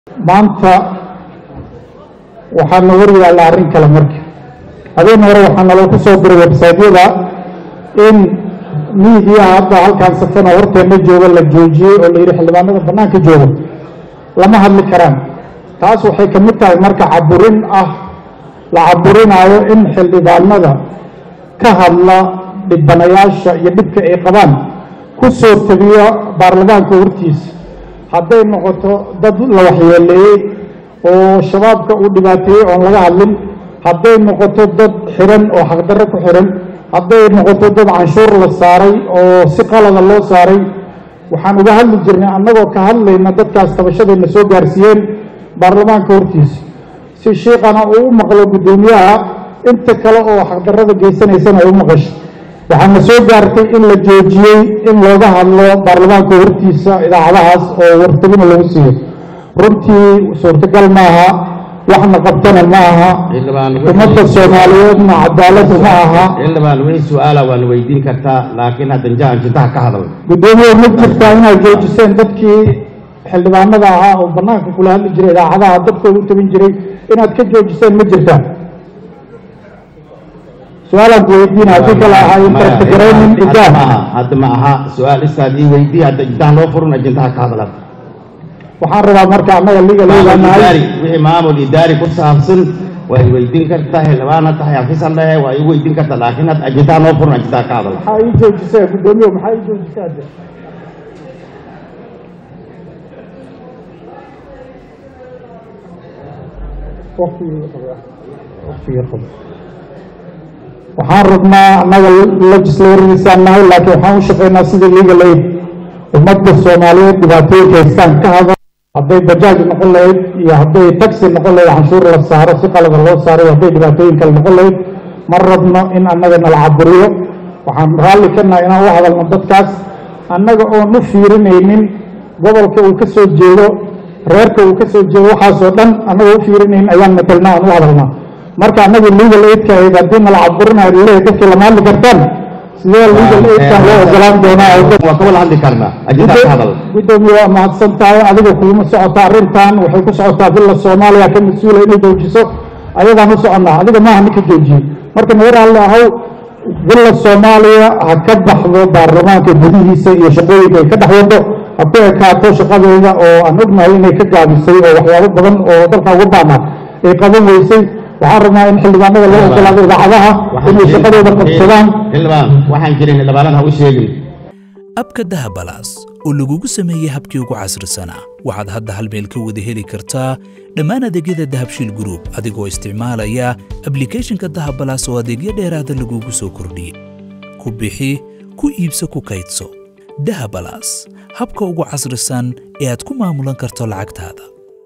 maanta waxaa na war yaalla arrin kale marka habeen hore waxaa naloo ku soo diray websaydyada in miidiyaha hadda halkaan safan oo horteenna jooga la joojiyey oo la yidhi xildhibaanada bannaanka jooga lama hadli karaan taas waxay ka mid tahay marka caburin ah la caburinaayo in xildhibaanada ka hadla dhibanayaasha iyo dhibka ay qabaan ku soo tegiyo baarlamaanka hortiisa hadday noqoto dad la waxyeeleeyey oo shabaabka uu dhibaateeyey oon laga hadlin hadday noqoto dad xiran oo xaqdarro ku xiran hadday noqoto dad canshuur la saaray oo si qalada loo saaray waxaan uga hadli jirnay annagoo ka hadlayna dadkaas tabashadayna soo gaarsiiyeen baarlamaanka hortiisa si shiiqana uu u maqlo guddoomiyaha inta kale oo xaqdarrada geysanaysana ay u maqasho waxaana soo gaartay in la joojiyey in looga hadlo baarlamaanka hortiisa idaacadahaas oo wartabina lagu siiyo runtii suurtagal maaha waxna qabtana ma aha ummadda soomaaliyeedna cadaaladu ma aha xildhibaan wixii su-aala waana weydiin kartaa laakiin haddan jahan jintaha ka hadal guddoomiye ma jirtaa inaad joojiseen dadkii xildhibaanada ahaa oo bannaanka kula hadli jiray idaacadaha dadkooda u tabin jiray inaad ka joojiseen ma jirtaa su-aalaan ku weydiina haddii kale ahaa intertagaraynin hadda ijaab ma aha hadda ma aha su-aal istaad ii weydii hadda jintaha loo furun jintaha ka hadal hadda waxaan rabaa marka annaga liga maamul leedaanahay idaari wixii maamul idaari ku saabsan waa i weydiin kartaa xildhibaana tahay xafiisan lehe waa i weydiin kartaa laakiin hadda jintaha loo furun jintaha ka hadal maxaa ii joojisee guddoomiye maxaa ii joojisee hadde waqtigii qaba waqtigii qaba waxaan rabnaa annaga legislatoradiisaan nahay laakiin waxaan u shaqaynaa sidii legal aid ummadda soomaaliyeed dhibaatooyinka haystaan ka hadal hadday bajaaj noqon lahayd iyo hadday taxi noqon lahayd canshuur la saaro si qalada loo saaray hadday dhibaatooyin kale noqon lahayd ma rabno in annaga nala caburiyo waxaan raalli ka nahay inaan u hadalno dadkaas annaga oon u fiirinaynin gobolka uu ka soo jeedo reerka uu ka soo jeedo waxaasoo dhan annagoo u fiirinayn ayaan matelnaa aan u hadalnaa marka annaga legal aidka ahayd haddii nala caburinayo laleeyahay dadkii lama hadli kartaan sidee legal aidkan loo ogolaan doonaa oo dad waa ka wada hadli karnaa jintaha ka hadal gudoomiye waa mahadsan tahay adiga kuguma socota arrintan waxay ku socotaa villa soomaaliya ka mas-uula inay joojiso ayadaan u soconnaa adiga maaha ninka joojiyey marka naga raalli ahow villa soomaaliya ha ka baxdo baarlamaanka gudihiisa iyo shaqooyinka ay ka dhex wado ha ku ekaato shaqadeeda oo aan ognahay inay ka gaabisay oo waxyaabo badan oo dalka uga baana ay qaban weysay waxaan rabnaa in xildhibaanada loo ogolaado idaacadaha inay shaqadooda qabsadaan xildhibaan waxaan jirin xildhibaanada ha u sheegin abka dahabalaas oo lagugu sameeyey habkii ugu casrisanaa waxaad hadda hal meel ka wada heli kartaa dhammaan adeegyada dahabshiil group adigoo isticmaalaya ablicathonka dahabalaas oo adeegyo dheeraada lagugu soo kordhiyey ku bixi ku iibso ku kaydso dahabalaas habka ugu casrisan ee aad ku maamulan karto lacagtaada